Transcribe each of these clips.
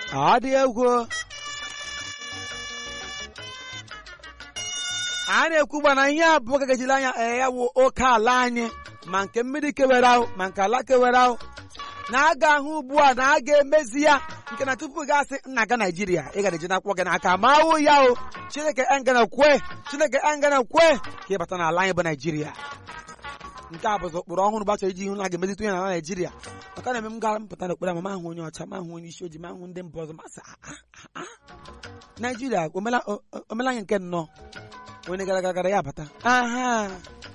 ọ dị egwu a na-ekwu gba na ihe abụọ gagajiri anya ee ya wụ oke ala anyị ma nke mmiri kewere ahụ ma nke ala kewere ahụ na a ga-ahụ ugbu a na a ga-emezi ya nke na tupu ị gasị nna ga naijiria ị gara eji n'akwụkwọ gị n'aka ma ahụ ya o chineke engana kwe chineke engana kwe ka ịbata n'ala anyị bụ naijiria nke a bụzi ụkpụrụ ọhụrụ gbachọrọ iji hụ na a ga-emezite onye n'ala naijiria maka na eme m gara mpụta n'okpere ma mahụ onye ọcha mahụ onye isi ojii mahụ ndị mba ọzọ masị naijiria omela o- o- omela anyị nke nnọọ onye gara gara gara ya bata aha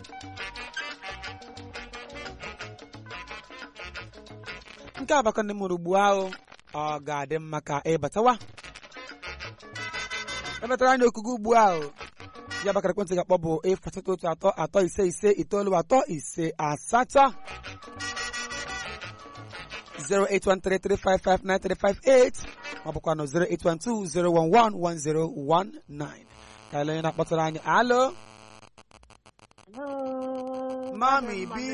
nke abaka ndị mụrụ ugbu ahụ ọ ga-adị mma ka ịbatawa emetara anyị okugo ugbu ahụ ya bakara ekwentị ga-akpọ bụ efu asatọ otu atọ atọ ise ise itoolu atọ ise asatọ 08133559358 ma ọ bụkwa na 08120111019 ka ele onye na-akpọtara anyị alo mami bi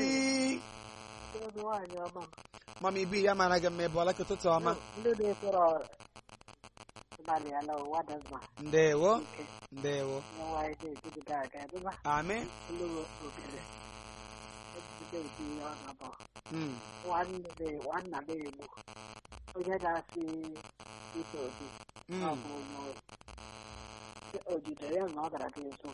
mami bi ya mara gị mma ebe ọla ka ụtụtụ ọma ndị na-ekpere ịbalị ala ụwa dazma ndewo ndewo nwaanyị na-ejigide aga edeba amị ndị ogere ejigide nke ihe ọ nọbọ Mm, nwanne nwanna m egbu onye na-asị ite obi ọ mm, bụ onye o jidere ya na ọ gara gị nso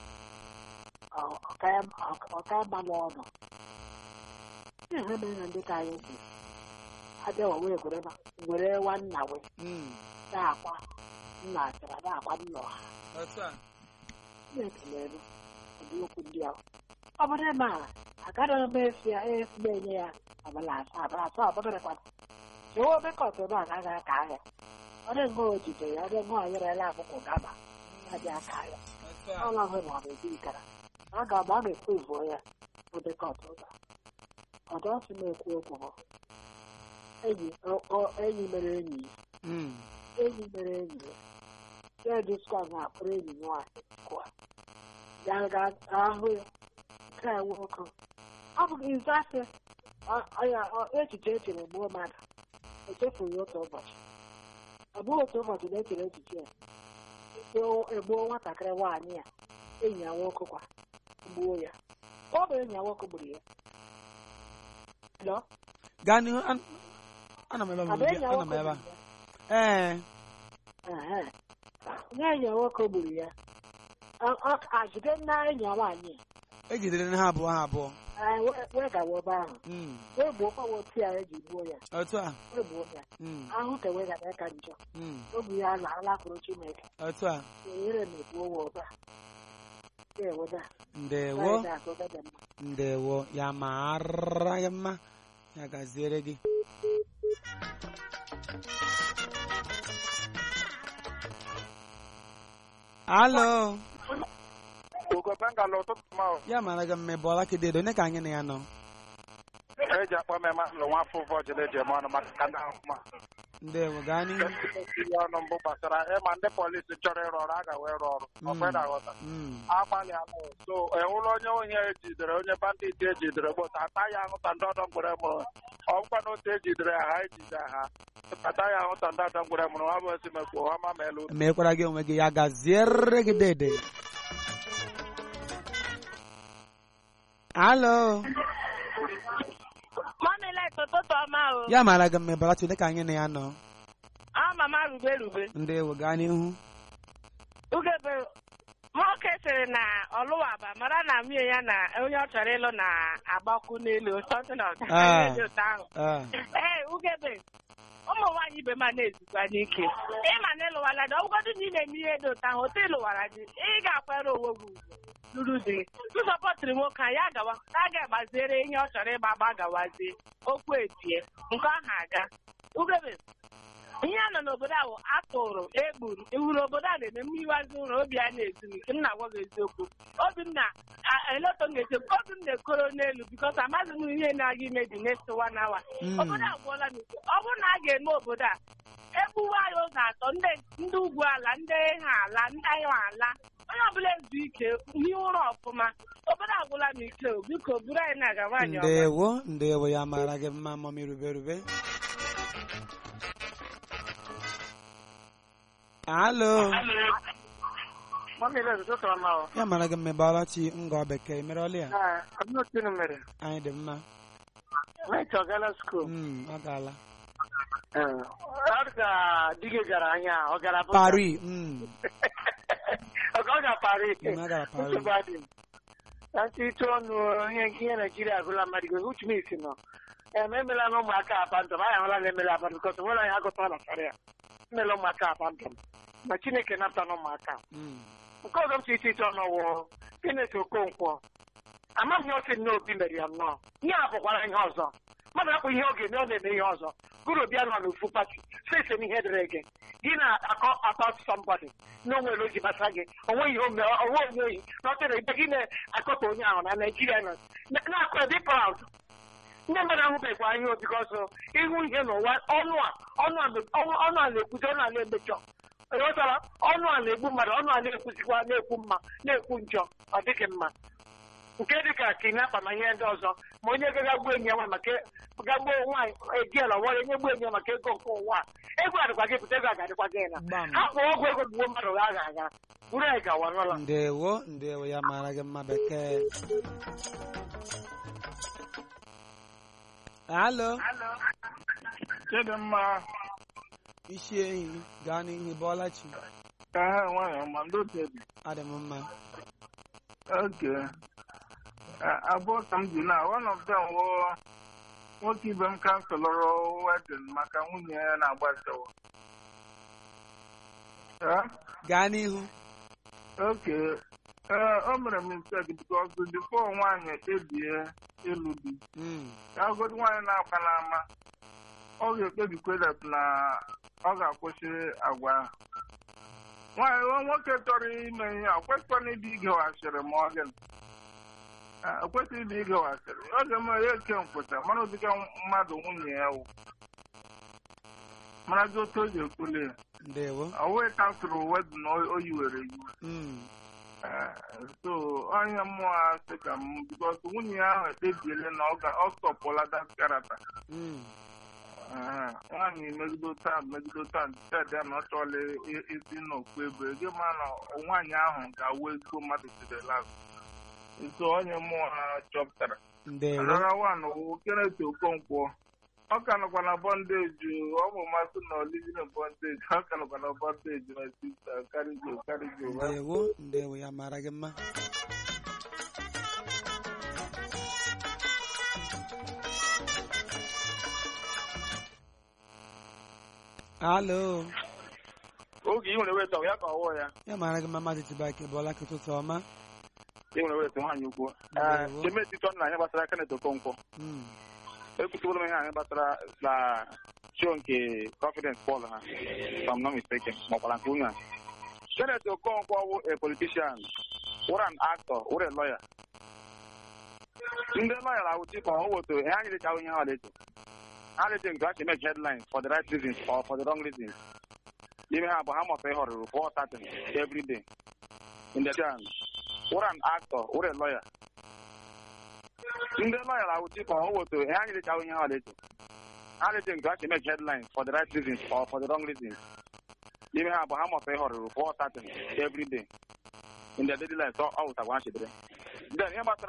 ọka mma n'ọnụ ihe mere na ndị ka anyị si abịawa wee gwere ma- gwere nwanna wee mm. na-akwa nna achara na-akwa nna ọha Otu a. na-ekelere ụdị okwu ndị ahụ ọ bụrụ ma agaghị m esi ya esi na-enye ya abalị asaa abalị asaa ọbụdịrịkwa jewe obekọt ebe a gaghị aka ahịa ọ dị ngọ o jide ya ọ dị ngọ anyerela akwụkwọ gaba adị aka ahịa Otu a. ọla hụ na ọ na-ebi ikara a ga-agba a ga-ekwu ivuo ya obekọt ụba ọdọ si na-ekwu okwu bụ enyi ọ- ọ- enyi mere enyi ya Mm, enyi mere enyi ya ya diskwa na-akpọrọ enyi nwaanyị kụa ya ga-ahụ ya nke a nwoke ọ bụ izasị ya echiche echere gbuo mmadụ echefughị otu ụbọchị ọ bụghị otu ụbọchị na-echere echiche ya egbuo- egbuo nwatakịrị nwaanyị ya enyi ya nwoke kwa gbuo ya ọ bụ enyi ya nwoke gburu ya Hello? gaa n'ihu an- ana m ebe a Ọ mami bụ bi enyi ya ana m nwoke ebe a gburu ya ee Ehe. Nye enyi ya nwoke gburu ya Ọ- ọ- a jide nna enyi ya nwaanyị a. ejidere ha abụọ ha abụọ Ee, wee- wee gawa ebe ahụ Mm, wee gbuo kpawa otu ya eji gbuo ya otu a wee gbuo ya Mm, ahụ ka wee gada ka njọ mm, obi ya na alakwuru chineke otu a enyere na egbuo wa ụba eweda ndewo ndewo ya mara ya mma ya gaziere gị alo ugo bengala ụtụtụ ma ya mara gị mma ebe ọla kededo onye ka anyị na ya nọ eji akpọ m eme alụ nwa afọ ụfọ jiri eji eme ọnụ maka ka ndị ahụ ma ndewo gaa n'ihu ihe ọnụ mbụ gbasara ịma ndị polisi chọrọ ịrụ ọrụ a ga-wee rụọ ọrụ ọkwe na-aghọta Mm, agbalịala so ewụrụ onye onye ejidere onye bandit ejidere gbota ata ya ahụta ndị ọdọ mgbere mụrụ ọgwụkwa na otu ejidere ha ha ejide ha ata ya ahụta ndị ọdọ mgbere mụrụ ha bụ esi mekwu ha ma ma elu mekwara gị onwe gị ya gaziere gị dede alo Mọmilet ụtụtụ ọma o. ya mara gị mma ebe ọla onye ka anyị na ya nọ A mama rube rube. ndewo gaa n'ihu Ugebe nwoke sịrị na ọlụwaba mara na nwunye ya na onye ọ chọrọ ịlụ na-agbakwu n'elu something of that. Ah. Ihe dị otu ahụ. Ah, Ee, ugebe ụmụ nwaanyị ibe ma na-ezukwa n'ike ịma na ịlụwala dị ọgwụgodị na ị na-eme ihe dị otu ahụ otu ịlụwara dị ị ga-akwere onwe gị ugwu lụrụ di gị nsọpọtịrị nwoke a ya gawa a ga-agbaziere ihe ọ chọrọ ịgba agba gawazie okwu etie nke ahụ aga ugebe ihe a nọ n'obodo ahụ atụrụ egburu iwuru obodo a na-eme mmiwazi ụlọ obi a na-ezu m ike m na-agwa gị eziokwu obi m na eleto m ga-eche obi m na-ekoro n'elu bikos amaghị m ihe na-aga ime dị next one hour Mm. obodo agwụọla m ike ọ bụrụ na a ga-eme obodo a egbuwa anyị ụzọ atọ ndị ndị ugwu ala ndị ha ala ndị anyị ala onye ọbụla ezu ike ihe ụra ọfụma obodo agwụla m ike o biko buru anyị na-aga nwaanyị ọma ndewo ndewo ya mara gị mma mami rube rube alo Mamile ụtụtụ ọma ọ. ya mara gị mmebala chi ngọ bekee mere ọlị ya Ee, abụọ tinu mere. anyị dị mma Wait, ọ gala skuul. Mm, ọ gaala Ọ ka di gị gara anya, ọ gara Abuja. Paris mm, Ọ ka ọ gara Paris. mm, ọ gara Paris Nsogbu adị. Na ntị ịtụ ọnụ ihe ihe Naijiria agụla mmadụ gị uche m isi nọ. Em emela na ụmụaka abandọm anyị ahụla na emela abandọm bikọs nwere anyị agụta na karịa. Emela ụmụaka abandọm. Ma Chineke napụta na ụmụaka. Mm, nke ọzọ m si iche iche ọnụ wụ Kenneth Okonkwo amaghị osi n'obi mere ya nnọọ ihe a bụkwara ihe ọzọ mmadụ akpụ ihe oge na ọ na-eme ihe ọzọ guru bịa nọ n'ofu pati sese n'ihe dịrị gị gị na-akọ about somebody na onwere oji basa gị onwe ihe ome onwe onye oyi na ọ tere ibe gị na-akọta onye ahụ na Naijiria nọ na-akọ dị proud ndị mmadụ ahụbekwa ihe obi ọzọ ịhụ ihe n'ụwa ọnụ a ọnụ a ọnụ a na-ekwuzi ọnụ a na-emechọ ghọtara ọnụ a na-egbu mmadụ ọnụ a na-ekwuzikwa na-ekwu mma na-ekwu njọ ọ dịghị mma nke dịka kinapa na ihe ndị ọzọ ma onye gaga gbuo enyi ya nwa maka gagbuo nwaanyị egiela wara onye gbuo enyi ya maka ego nke ụwa a. ego adịkwa gị pụta ego agadịkwa gị na gbam ha kpọọ ọgwụ ego gbuo mmadụ ga aga aga buru anyị gawa n'ụlọ ndewo ndewo ya mara gị mma bekee alo Chidimma isi ehi gaa n'ihu bọọla chi ka ha nwanyị ọma ndị otu ebi. adị m mma Oke. Abụọ ka m ji na one of them wụ nwoke ibe m kanselọrọ wedin maka nwunye ya na-agbasawa. Eh? gaa n'ihu oke ee o mere m mistake because before nwaanyị ekpebie ịlụ di Mm, ya agodi nwaanyị na-agba n'ama ọ ga-ekpebikwe that na ọ ga-akwụsị agwa ahụ nwaanyị nwa nwoke chọrọ ime ihe a kwesịkwana ịdị igewasịrị ma ọ gịnị o kwesịghị ịdị igewasịrị ọ ga-eme ya eke nkwụcha mara ụdịka mmadụ nwunye ya wụ mara gị otu o ji ekwule ya ndewo ọ wee kansụrụ wedin o yiwere yiwe Mm, Eh, so onye mmụọ a sị ka m bikos nwunye ya ahụ ekpebiele na ọ ga- ọ stọpụla dat karata mm, Eh, nwaanyị megido taa megido taa ted ya na ọ chọọla i- isi n'okpu ebe gị ma na nwaanyị ahụ ga-awụ ezigbo mmadụ sidela so onye mmụọ ha chọpụtara ndewo anara wan wụ Kenneth Okonkwo ọ ka nọkwa na bọndeji ọ bụ masị na olivin bọndeji ọ ka nọkwa na bọndeji na sista karigo karigo ndewo ndewo ya mara gị mma alo oge ị nwere weta ya ka ọwụ ya ya mara gị mma mmadụ tibake bọọla ka ụtụtụ ọma ị nwere weta nwaanyị ukwu Ndewo. chemetitọ na ihe gbasara Kenneth Okonkwo Mm, ekwutụbụrụ m ihe anyị gbasara na show nke confidence Paul ha if I'm not mistaken ma ọkwara nke nwunye a Kenneth Okonkwo wụ a politician wụrụ an actor wụrụ a lawyer ndị lawyer awụchi ka ọ woto ihe anyị dịcha ihe ha leto ha leto nke ha chi make headlines for the right reasons or for the wrong reasons n'ime ha bụ ha mụta ihe ọrụrụ for certain every day in the chan wụrụ an actor wụrụ a lawyer ndị lọya na-awụchi ka ọ woto ihe anyị dịcha ihe ha leto ha leto nke ha chi make headlines for the right reasons or for the wrong reasons n'ime ha bụ ha mụta ihe ọrụrụ for certain every day in their daily life ọ wụtakwa ha chedere then ihe gbasara